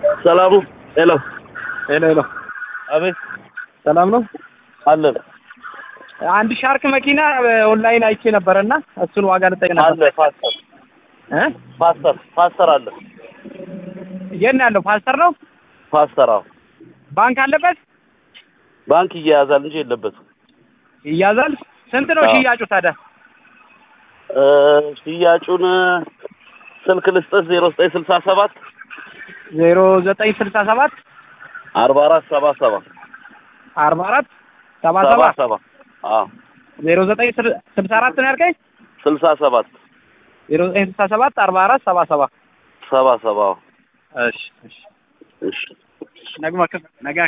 ሰላሙ ሄሎ ሄሎ ሄሎ፣ አቤት ሰላም ነው። አለን አንድ ሻርክ መኪና ኦንላይን አይቼ ነበረና እሱን ዋጋ ልጠይቅ ነበር። አለ ፓስተር እ ፓስተር ፓስተር አለ የት ነው ያለው? ፓስተር ነው። ፓስተር አዎ ባንክ አለበት ባንክ እያያዛል እንጂ የለበትም ይያዛል። ስንት ነው አዎ። ሽያጩ ታዲያ? እ ሽያጩን ስልክ ልስጥህ ዜሮ ዘጠኝ ስልሳ ሰባት ዜሮ ዘጠኝ ስልሳ ሰባት አርባ አራት ሰባ ሰባ አርባ አራት ሰባ ሰባ ሰባት ሰባ አዎ ዜሮ ዘጠኝ ስል- ስልሳ አራት ነው ያልከኝ? ስልሳ ሰባት ዜሮ ዘጠኝ ስልሳ ሰባት አርባ አራት ሰባ ሰባ ሰባ ሰባ አዎ እሺ እሺ እሺ ነግማ ነገ